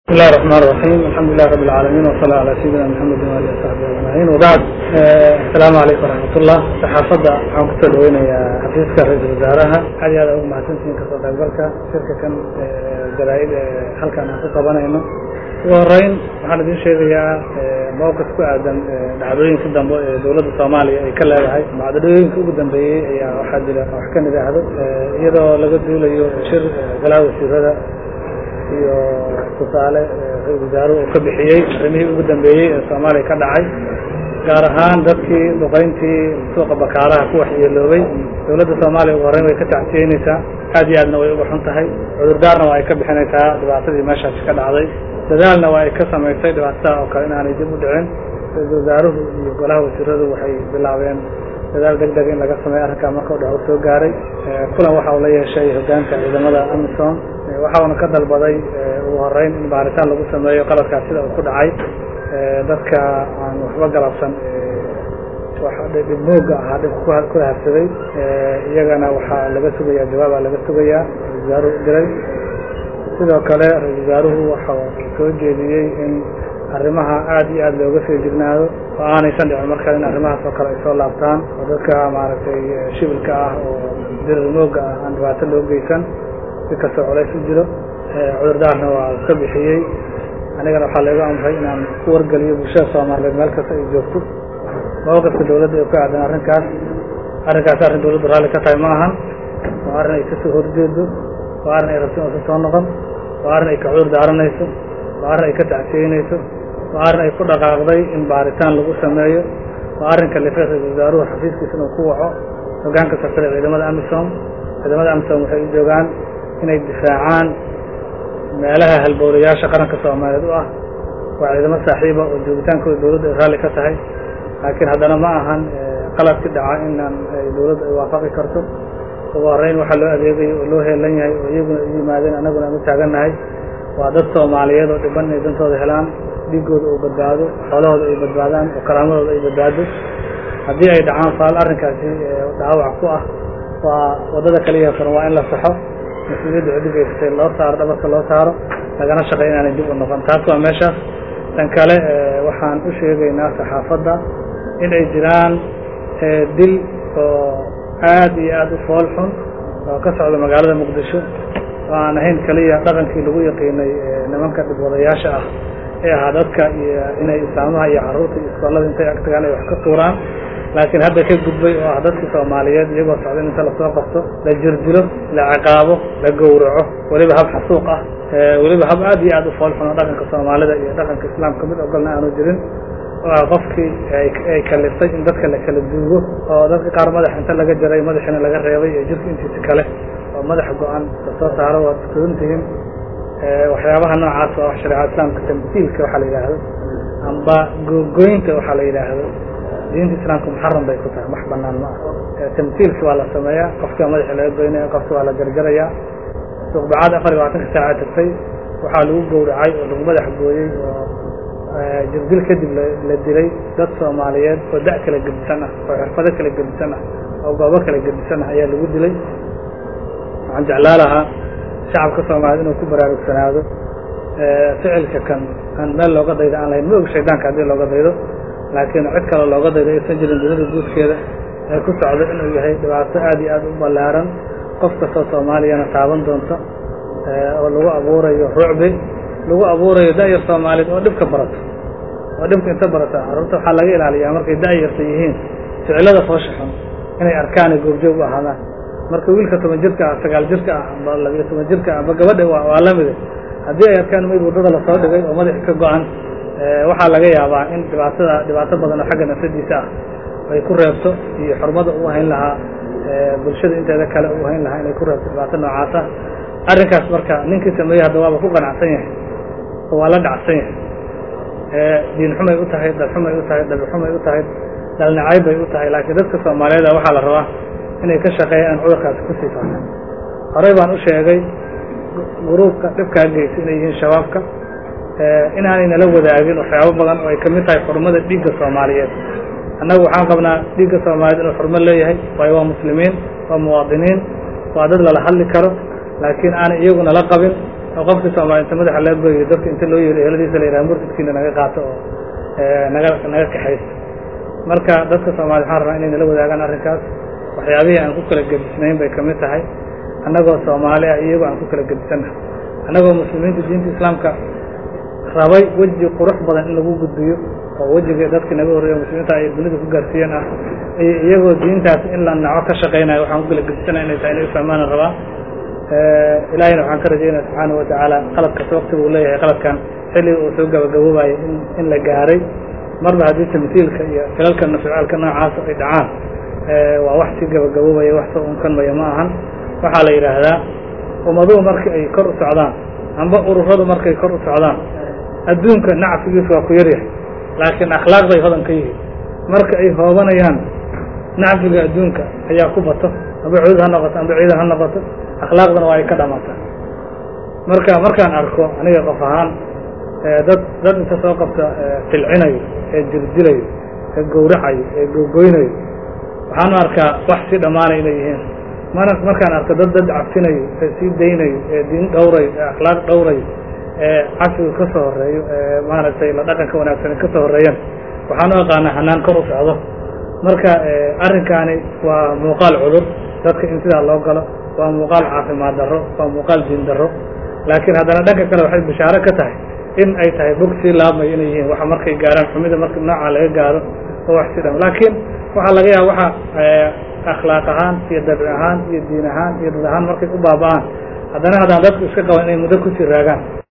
بسم الله الرحمن الرحيم الحمد لله رب العالمين وصلى على سيدنا محمد وآله وصحبه أجمعين وبعد السلام عليكم ورحمة الله saxaafadda waxaan kusoo dhaweynayaa xafiiska ra-iisul wasaaraha aad iyo aad ugu mahadsantihiin kasoo qaybgalka shirka kan jaraa'id halkan aan ku qabanayno ugu horeyn waxaan idin sheegayaa mowqif ku aadan dhacdooyinka dambe ee dowladda soomaaliya ay ka leedahay dhacdooyinka ugu dambeeyey ayaa waxaa jira wax ka nidhaahdo iyadoo laga duulayo shir golaha wasiirada iyo tusaale ra-isul wasaaruhu uu ka bixiyey arrimihii ugu dambeeyey ee soomaaliya ka dhacay gaar ahaan dadkii duqayntii suuqa bakaaraha ku waxyeeloobay dowladda soomaaliya ugu horreyn way ka tacsiyeynaysaa aad iyo aadna way uga xun tahay cudurdaarna waa ay ka bixinaysaa dhibaatadii meeshaasi ka dhacday dadaalna waa ay ka samaysay dhibaatada oo kale inaanay dib u dhicin ra-isul wasaaruhu iyo golaha wasiiradu waxay bilaabeen dadaal deg deg in laga sameeyo arrinkaa marka u dhaco soo gaaray kulan waxa uu la yeeshay hogaanka ciidamada amisom waxa uuna ka dalbaday ugu horeyn in baaritaan lagu sameeyo qaladkaas sida uu ku dhacay dadka aan waxba galabsan dhibmooga ahaa dhibka ku habsaday iyagana waxaa laga sugayaa jawaabaa laga sugayaa ra-isul wasaaruhu diray sidoo kale ra-isul wasaaruhu waxa soo jeediyey in arrimaha aad iyo aad looga soo jignaado oo aanaysan dhicin markaa in arrimahaas oo kale ay soo laabtaan oo dadka maaragtay shibilka ah oo dirirmooga ah aan dhibaato loo geysan si kastoo colays u jiro cudurdaarna waa ka bixiyey anigana waxaa laygu amray inaan ku wargeliyo bulshada soomaaliyeed meel kasta ay joogto mawqifka dowladda ee ku aadan arrinkaas arrinkaas arrin dowladdu raalli ka tahay ma ahan waa arrin ay kasoo horjeedo waa arrin ay rabto inaysan soo noqon waa arrin ay ka cudur daaranayso waa arrin ay ka tacsiyeynayso waa arrin ay ku dhaqaaqday in baaritaan lagu sameeyo waa arrin kalifay ra-isul wasaaruhu xafiiskiisa inuu ku waco hogaanka safare ciidamada amisom ciidamada amisom waxay u joogaan inay difaacaan meelaha halbowlayaasha qaranka soomaaliyeed u ah waa ciidamo saaxiiba oo joogitaankooda dowladda ay raalli ka tahay laakiin haddana ma ahan qaladki dhaca inaan dowladda ay waafaqi karto ugu horreyn waxaa loo adeegayo oo loo heelan yahay oo iyaguna u yimaadeen annaguna aan u taagannahay waa dad soomaaliyeed oo dhiban inay dantooda helaan dhiigooda uu badbaado xoolahooda ay badbaadaan oo karaamadooda ay badbaado haddii ay dhacaan faal arrinkaasi dhaawac ku ah waa waddada kaliya furan waa in la saxo mas-uuliyadda cudigaysatay loo saaro dhabarka loo saaro lagana shaqay inaanay dib u noqon taas waa meeshaas tan kale waxaan u sheegaynaa saxaafadda in ay jiraan dil oo aad iyo aad u fool xun oo ka socda magaalada muqdisho oo aan ahayn keliya dhaqankii lagu yaqiinay nimanka dhibwadayaasha ah ee ahaa dadka iyo inay islaamaha iyo carruurta iyo iskoolada intay ag tagaan ay wax ka tuuraan laakiin hadda ka gudbay oo ah dadkii soomaaliyeed iyagoo socda in inta lasoo qabto la jirdilo la ciqaabo la gowraco weliba hab xasuuq ah weliba hab aad iyo aad u fool xun oo dhaqanka soomaalida iyo dhaqanka islaamka mid ogolna aanu jirin oo ah qofkii ay kaliftay in dadka la kala duugo oo dadka qaar madax inta laga jaray madaxiina laga reebay iyo jirka intiisa kale oo madax go-an lasoo saaro waad kudantihiin waxyaabaha noocaas waa wax shareecada islaamka tamsiilka waxaa la yidhaahdo amba googooyinka waxaa la yidhaahdo diinta islaamka muxaram bay ku tahay wax banaan ma ah tamsiilka waa la sameeyaa qofka madaxa laga goynaya qofka waa la jarjarayaa suuqbacad afar iyo labaatanka saaca tagtay waxaa lagu gowracay oo lagu madax gooyey oo jirdil kadib la dilay dad soomaaliyeed oo da' kala gedisan ah oo xirfado kala gedisan ah oo goobo kala gedisan ah ayaa lagu dilay waxaan jeclaa lahaa shacabka soomaaliyed inuu ku baraarugsanaado ficilka kan aan meel looga daydo aan lahayn ma og shaydaanka haddii looga daydo laakiin cid kale looga daydo aysan jirin dunida guudkeeda ee ku socdo inuu yahay dhibaato aad iyo aad u ballaaran qof kastoo soomaaliyana taaban doonto oo lagu abuurayo rucbi lagu abuurayo da-yar soomaaliyeed oo dhibka barato oo dhibka inta barata carruurta waxaa laga ilaaliyaa markay da-yarta yihiin ficilada foosha xun inay arkaanay goobjoog u ahaadaan marka wiilka toban jirka ah sagaal jirka ah amba labiyo toban jirka ah amba gabadha waa lamide haddii ay arkaan mayd waddada lasoo dhigay oo madaxi ka go-an waxaa laga yaabaa in dhibaatada dhibaato badan oo xagga nafsadiisa ah ay ku reebto iyo xurmada u hayn lahaa bulshada inteeda kale u hayn lahaa inay ku reebto dhibaato noocaasa arrinkaas marka ninkii sameeyey hadda waaba ku qanacsan yahay oo waa la dhacsan yahay diin xumay u tahay dal xumay u tahay dhabi xumay u tahay dhalnacayb bay u tahay laakiin dadka soomaaliyeeda waxaa la rabaa inay ka shaqeeyaan cudurkaasi kusii faafan horey baan u sheegay guruubka dhibkaa geysa inay yihiin shabaabka inaanay nala wadaagin waxyaabo badan oo ay kamid tahay xurmada dhiigga soomaaliyeed annagu waxaan qabnaa dhiigga soomaaliyeed inuu xurmo leeyahay waayo waa muslimiin waa muwaadiniin waa dad lala hadli karo laakiin aanay iyagu nala qabin oo qofkii soomaali inta madaxa laga goyo dadka inta loo yeero eheladiisa la yidhaha murtadkiina naga qaato oo naga naga kaxaysto marka dadka soomali waxaan rabaa inay nala wadaagaan arrinkaas waxyaabihii aan ku kala gedisnayn bay kamid tahay annagoo soomaali ah iyagoo aan ku kala gedisannahay annagoo muslimiinta diinta islaamka rabay weji qurux badan in lagu gudbiyo oo wejiga dadkii naga horreeya muslimiinta ay dunida ku gaarsiiyeen ah iyo iyagoo diintaas in la naco ka shaqaynayo waxaan ku kala gedisana inay tahay inay ufahmaana rabaa ilaahayna waxaan ka rajaynaya subxaanahu watacaala qaladkas waktiga uu leeyahay qaladkan xilliga uu soo gabagaboobayo in in la gaaray marba haddii tamhiilka iyo filalka nafcaalka noocaas ay dhacaan waa wax si gabagaboobaya wax soo unkanmaya ma ahan waxaa la yidhaahdaa ummaduhu marka ay kor u socdaan amba ururadu markay kor u socdaan adduunka nacfigiisu waa ku yaryahay laakiin akhlaaqday hodan ka yihiin marka ay hoobanayaan nacfiga adduunka ayaa ku bato amba cuud ha noqoto amba ciida ha noqoto akhlaaqdana waa ay ka dhamataa marka markaan arko aniga qof ahaan dad dad inta soo qabta tilcinayo ee dildilayo ee gowracayo ee googoynayo waxaan u arkaa wax sii dhammaanay inay yihiin mana markaan arko dad dad cabsinayo ee sii daynayo ee diin dhowrayo ee akhlaaq dhowrayo ee cafiga ka soo horeeyo ee maaragtay la dhaqanka wanaagsan ka soo horeeyaan waxaan u aqaanaa hanaan kor u socdo marka arrinkaani waa muuqaal cudur dadka in sidaa loo galo waa muuqaal caafimaad darro waa muuqaal diin darro laakiin haddana dhanka kale waxay bishaaro ka tahay in ay tahay bog sii laabmayo inay yihiin waxa markay gaaraan xumida marka noocaa laga gaaro oo wax sii dham laakiin waxaa laga yaaba waxa akhlaaq ahaan iyo dabci ahaan iyo diin ahaan iyo dad ahaan markay u baaba'aan haddana haddaan dadku iska qaban inay muddo kusii raagaan